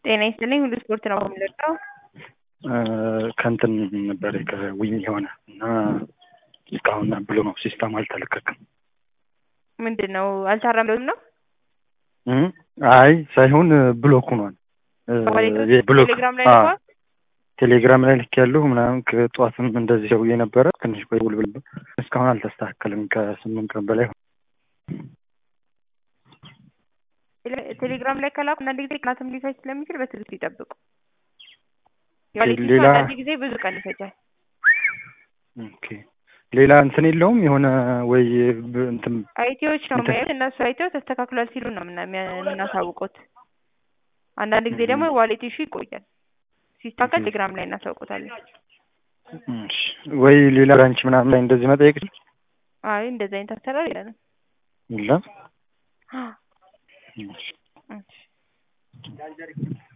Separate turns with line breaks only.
ጤና ይስጥልኝ ሁሉ ስፖርት ነው የምንለቀው።
ከእንትን ነበር ከዊኝ የሆነ እና እስካሁን ብሎ ነው ሲስተም አልተለቀቅም።
ምንድን ነው አልታረምም ነው
አይ ሳይሆን ብሎክ ሆኗል። ብሎክ
ቴሌግራም ላይ
አዎ፣
ልኳል?
ቴሌግራም ላይ ልክ ያለሁ ምናምን ከጠዋትም እንደዚህ ሰውዬ ነበረ ትንሽ ቆይ ውል ብል እስካሁን አልተስተካከልም። ከስምንት ቀን በላይ ሆነ።
ቴሌ- ቴሌግራም ላይ ከላኩ አንዳንድ ጊዜ ቀናትም ሊፈጅ ስለሚችል በትዕግስት ይጠብቁ። የዋሌት ሊስቱ
ሌላ-
አንዳንድ ጊዜ ብዙ ቀን ይፈጃል።
ኦኬ ሌላ እንትን የለውም የሆነ ወይ ብ- እንትን
አይቲዎች ነው
እንትን-
የሚያዩት። እነሱ አይተው ተስተካክሏል ሲሉ ነው የምና- የሚያ- የምናሳውቁት። አንዳንድ ጊዜ ደግሞ ዋሌት ኢሹ ይቆያል። ሲስተካከል ቴሌግራም ላይ እናሳውቁታለን።
እሺ፣ ወይ ሌላ ብራንች ምናምን ላይ እንደዚህ መጠየቅ
አይ እንደዚህ አይነት አሰራር የለንም።
የለም።
እሺ።
እሺ።